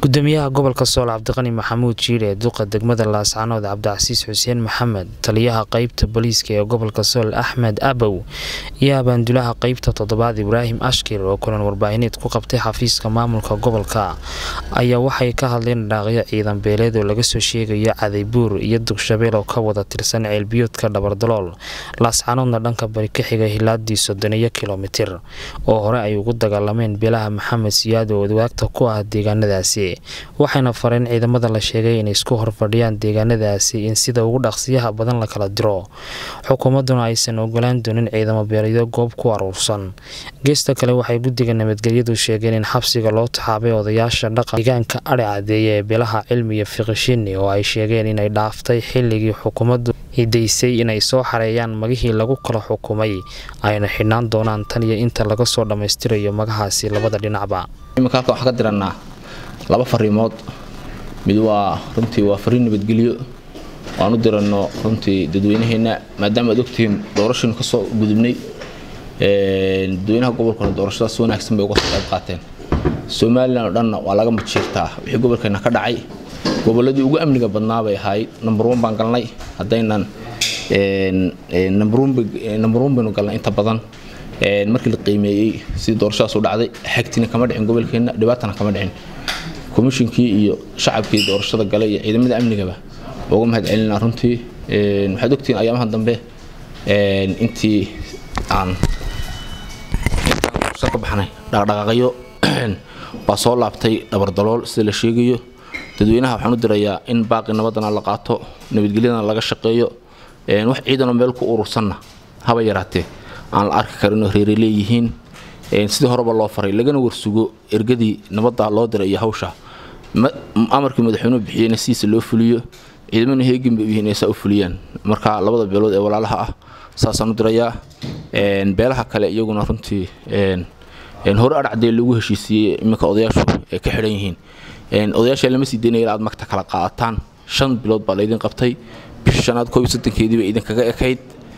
gudoomiyaha gobolka sool cabdiqani maxamuud jiire duqa degmada laascanood cabdicasiis xuseen maxamed taliyaha qeybta booliiska ee gobolka sool axmed abow iyo abaandulaha qeybta toddobaad ibraahim ashkir oo kulan warbaahineed ku qabtay xafiiska maamulka gobolka ayaa waxay ka hadleen dhaaqyo ciidan beeleed oo laga soo sheegayo cadaybuur iyo dugshabeel oo ka wada tirsan ceelbiyoodka dhabardalool laascanoodna dhanka bari ka xiga hilaadii soddoniyo kilomitir oo hore ay ugu dagaalameen beelaha maxamed siyaad oo adwaagta ku ah deegaanadaasi waxayna fareen ciidamada la sheegay inay isku horfadhiyaan deegaanadaasi in sida ugu dhaqsiyaha badan la kala diro xukuumadduna aysan ogolaan doonin ciidamo beelyo goob ku aruursan geesta kale waxay guddiga nabadgelyadu sheegeen in xabsiga loo taxaabay odayaasha dhaqan deegaanka adhi cadeeya ee beelaha cilmi iyo fiqishini oo ay sheegeen inay dhaaftay xilligii xukuumaddu hidaysay inay soo xareeyaan magihii lagu kala xukumay ayna xidhnaan doonaan tan iyo inta laga soo dhammaystirayo magahaasi labada dhinacba laba fariimood mid waa runtii waa fariin nabadgelyo aan u dirano runtii dadweynaheena maadaama aad ogtihiin doorashaynu kasoo gudubnay dadweynaha gobolkuna doorashadaas wanaagsan bay uga soo qayb qaateen somalilan oo dhanna waa laga majiirtaa wixii gobolkeena ka dhacay goboladii ugu amniga badnaa bay ahayd number one baan galnay haddaynan number one baynu galnay inta badan markii la qiimeeyey sidii doorashadaas u dhacday xagtina kama dhicin gobolkeena dhibaatana kama dhicin komishinkii iyo shacabkii doorashada galay iyo ciidamada amnigaba uga mahad celinaa runtii waxaad ogtihiin ayaamaha dambe intii aan doorashada ka baxnay dhaqdhaqaaqyo baa soo laabtay dhabardalool sida la sheegayo dadweynaha waxaan u dirayaa in baaqi nabadana la qaato nabadgelyadana laga shaqeeyo wax ciidanoo meel ku urursanna haba yaraatee aan la arki karinoo reere leeyihiin sidii horeba loo faray lagana warsugo ergadii nabadda loo diray iyo hawsha amarkii madaxweynuhu bixiyeyna sidiisa loo fuliyo ciidamana heegin bay u yihiin saa u fuliyaan marka labada beelood ee walaalaha ah saasaan u dirayaa beelaha kale iyaguna runtii hore adhacdee lagu heshiisiiyey iminka odayaashu ay ka xidhan yihiin odayaasha lama sii daynaya aad magta kala qaadataan shan bilood baa laydin qabtay bisha shanaad koob iyo sodonkeedii bay idinkaga ekayd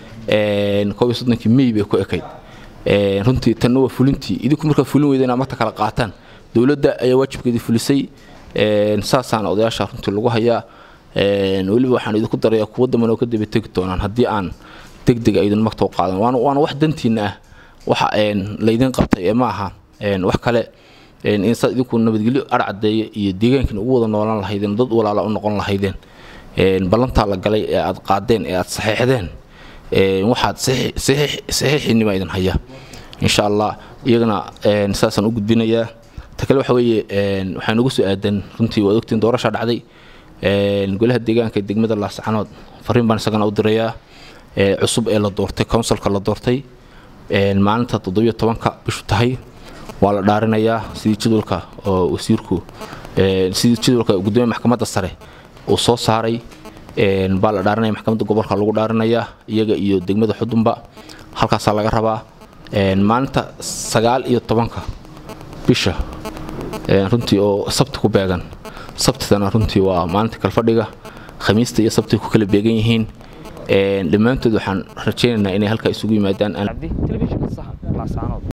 koob iyo soddonkii mey bay ku ekayd runtii tanna waa fulintii idinku markaa fulin weyda inaad magta kala qaataan dowladda ayaa waajibkeedii fulisay saasaana odayaasha runtii lagu hayaa weliba waxaan idinku darayaa kuwa damban oo ka daba tegi doonaan haddii aan deg deg aydin magta u qaadan waana wax dantiina ah waxa laydin qabtay ee ma aha wax kale insaad idinku nabadgelyo arcadeeya iyo deegaankiina ugu wada noolaan lahaydeen dad walaala u noqon lahaydeen ballantaa la galay ee aad qaadeen ee aad saxeexdeen waxaad saxiixiinima idin haya insha allah iyagana saasaan u gudbinayaa ta kale waxa weeye waxaa nagu soo aadan runtii waad ogtiin doorasha dhacday golaha deegaanka degmada laascanood fariin baan isagana u dirayaa cusub ee la doortay counsilka la doortay maalinta toddobiyo tobanka bishu tahay waa la dhaarinayaa sidii jadwalka oo wasiirku sidii jadwalka gudoomiya maxkamadda sare uu soo saaray baa la dhaarinaya maxkamadda gobolka lagu dhaarinayaa iyaga iyo degmada xudunba halkaasaa laga rabaa maalinta sagaal iyo tobanka bisha runtii oo sabti ku beegan sabtidana runtii waa maalinta kalfadhiga khamiista iyo sabti ku kala beegan yihiin dhammaantood waxaan rajaynaynaa inay halkaa isugu yimaadaan